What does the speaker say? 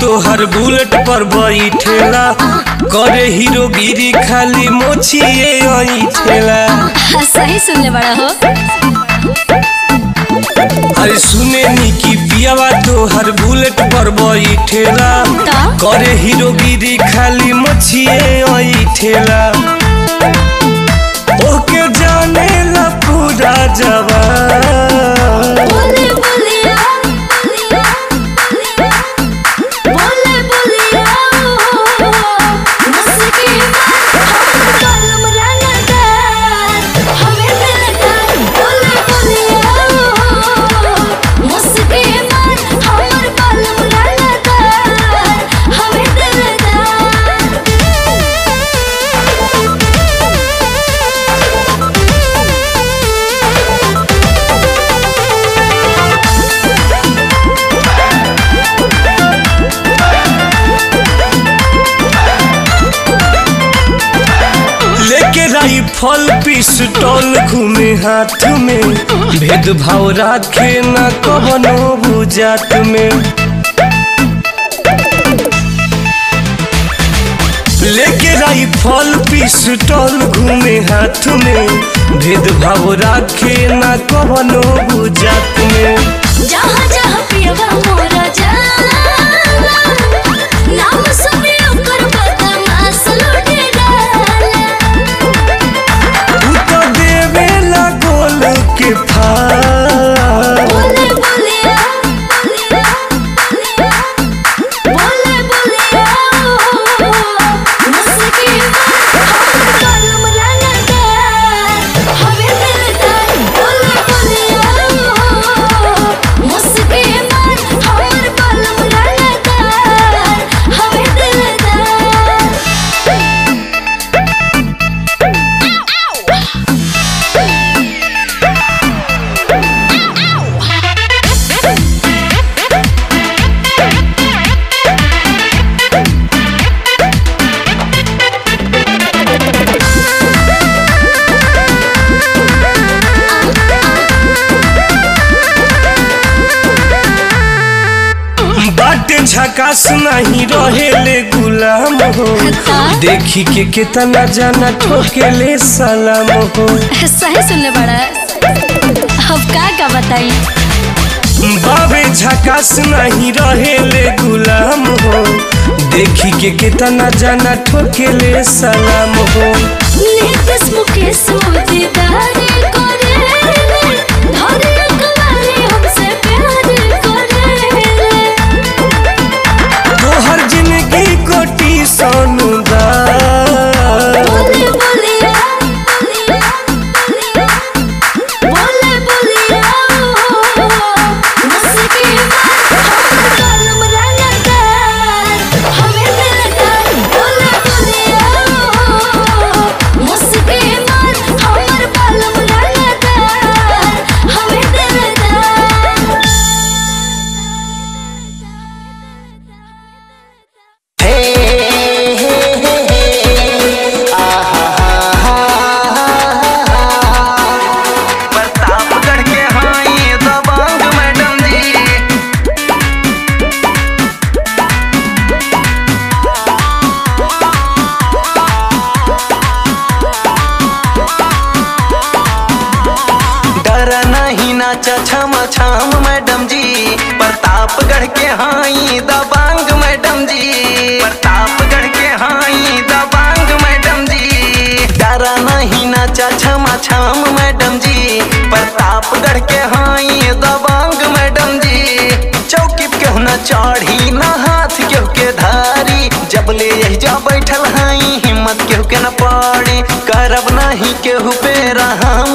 तोहर बुलेट पर बैठेला करे हीरोगिरी खाली मोछिए ऐठेला सही सुनले बड़ा हो अरे सुने नी की पियावा तोहर बुलेट पर बैठेला का? करे हीरोगिरी खाली मोछिए ऐठेला ओके जाने ला पूरा जवान बोले बोलिया बोले बोलिया मुस्की हम कलम रंगदार हमें दिलदार बोले बोलिया मुस्की मार हमर कलम रंगदार हमें लेके राइफल पिस्टल घूमे हाथ में भेदभाव राखे न कवनो बुझात में लेके राइफल पिस्टल घूमे हाथ में भेदभाव राखे न कवनो बुझात में जहाँ जहाँ पियवा मोरा जाला नाम सुने ओकर बदमाश लुटे डाला तू तो देवेला गोल के फार बोले बोलिया बोले बोलिया मुस्की हम कलम रंगदार हमें दिलदार बोले बोलिया मुस्की मार हमर कलम रंगदार हमें दिलदार बाटे झकास नहीं रहेले गुलाम हो हाँ? देखी के कितना जाना ठोकेले सलाम हो सही सुनले बड़ा अब का का बताई बाबे झकास नहीं रहेले गुलाम हो देखी के कितना जाना ठोकेले सलाम हो नीतीश मुकेश मोदीदारी करे धरे अकवारी हमसे प्यार करे तोहर जिंदगी कोटी सोनुदार बोले बोलिया बोले बोलिया मुस्की हम कलम रंगदार हमें दिलदार बोले बोलिया मुस्की मार हमर कलम रंगदार हमें दिलदार प्रतापगढ़ के हाई दबंग मैडम जी डर नहीं नाचा छम छम मैडम जी प्रतापगढ़ के हाई दबंग मैडम जी प्रतापगढ़ के हाई दबंग मैडम जी डर नहीं नाचा छम छम मैडम जी प्रतापगढ़ के हाई दबंग मैडम जी चौकी पे केहू न चढ़ी न हाथ केहू के धारी जब ले यही जा बैठल हाई हिम्मत केहू के न पड़ी करब नहीं केहू पे रहम